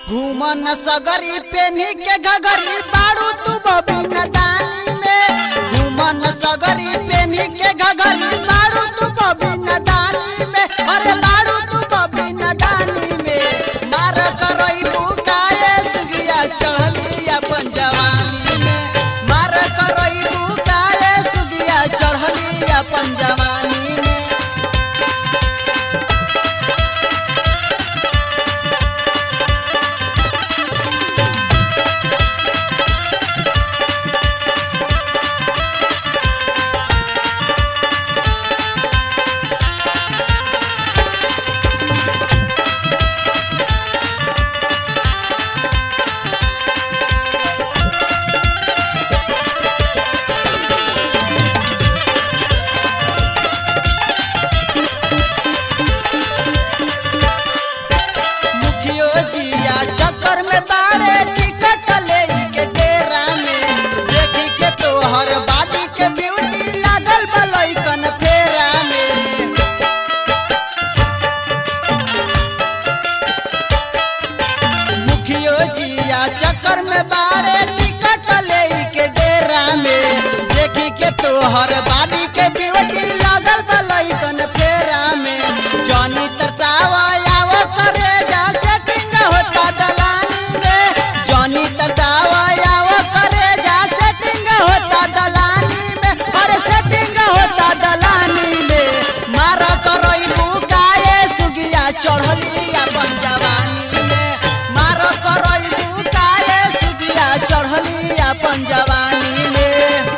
घूमन सगरी पेनी के घगरी बाड़ू तू बबिन दानी में घूमन सगरी पेनी के घगरी बाड़ू तू बबिन दानी में अरे बाड़ू तू बबिन दानी में मार करई बुकाए सुगिया चढ़ली अपन जवानी में मार करई बुकाए सुगिया चढ़ली अपन जवानी में मुखियो जिया चक्कर में बाड़े टिकट ले के डेरा में देखी के तोहर बाडी के ब्यूटी लागल बलैकन फेरा में मुखियो जिया चक्कर में बाड़े टिकट ले के डेरा में देखी के तोहर बाडी के ब्यूटी लागल बलैकन फेरा में जनी तरसावा आवो करे जा सेटिंग होता दलानी में जनी तरसावा आवो करे जा सेटिंग होता दलानी में अरे सेटिंग होता दलानी में मार करई बुकाए सुगिया चढ़ली अपन जवानी में मार करई बुकाए सुगिया चढ़ली अपन जवानी में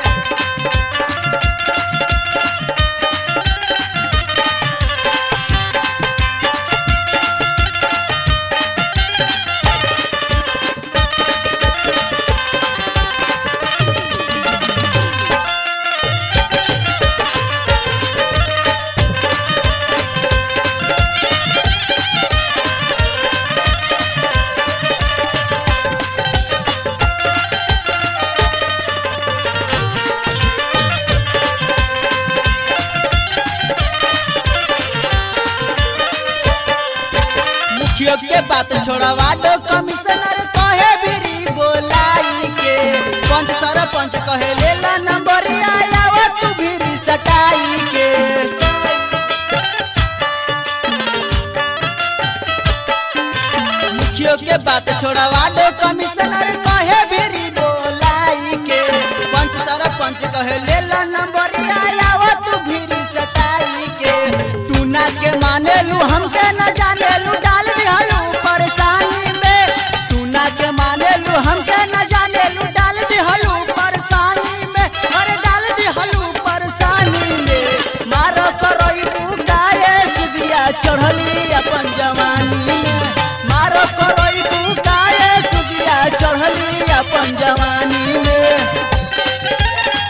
मुखियो के बात छोड़वा दो कमिश्नर कहे बिरी बोलाई के पंच सरपंच कहे ले ला नंबर आया वो तू बिरी सटाई के मुखियो के बात छोड़वा दो कमिश्नर कहे बिरी बोलाई के पंच सरपंच कहे ले ला नंबर आया वो तू बिरी सटाई के तू ना के माने लू हमके न जाने लू डाल दिहलू परेशानी में तू ना के माने लू हमके न जाने लू डाल दिहलू परेशानी में अरे डाल दिहलू परेशानी में मारो करई बुकाए सुदिया चढ़ली अपन जवानी में मारो करई बुकाए सुदिया चढ़ली अपन जवानी में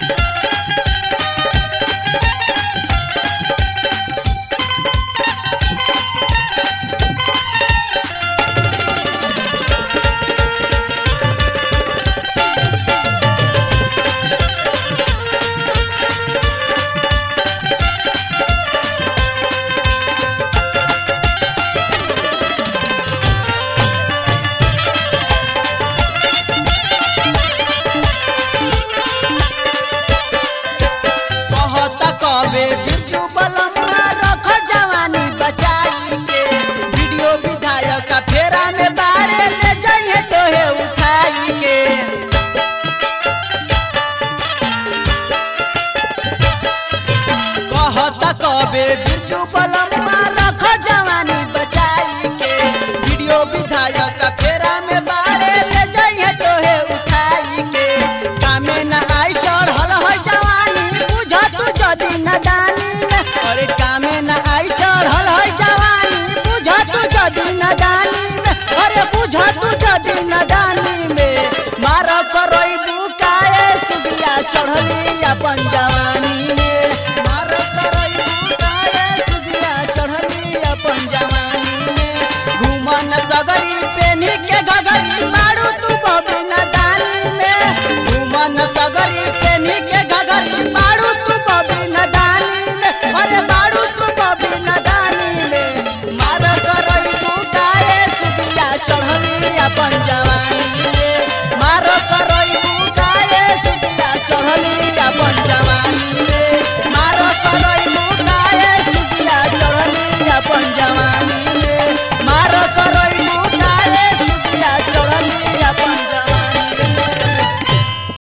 कहता कबे बिरजू बलमुआ रख जवानी बचाई के वीडियो विधायक का फेरा में बारे ले जाइए तोहे उठाई के कहता कबे बिरजू बलमुआ रख जवानी बचाई के वीडियो विधायक का फेरा में बारे ले जाइए तोहे उठाई के कामे न आई चढ़ल है जवानी बुझ तू जदी नदानी में अरे कामे न आई चढ़ल है जवानी बुझ तू जदी नदानी में अरे बुझ तू जदी नदानी में मार करई बुकाए सुगिया चढ़ली अपन जवानी में मार करई बुकाए सुगिया चढ़ली अपन जवानी में घूमन सगरी पेनी के घगरी मारू तू बबिन दानी में घूमन सगरी पेनी के घगरी मारू तू बबिन दानी में अरे मारू तू बबिन दानी में मार करई बुकाए सुगिया चढ़ली अपन जवानी में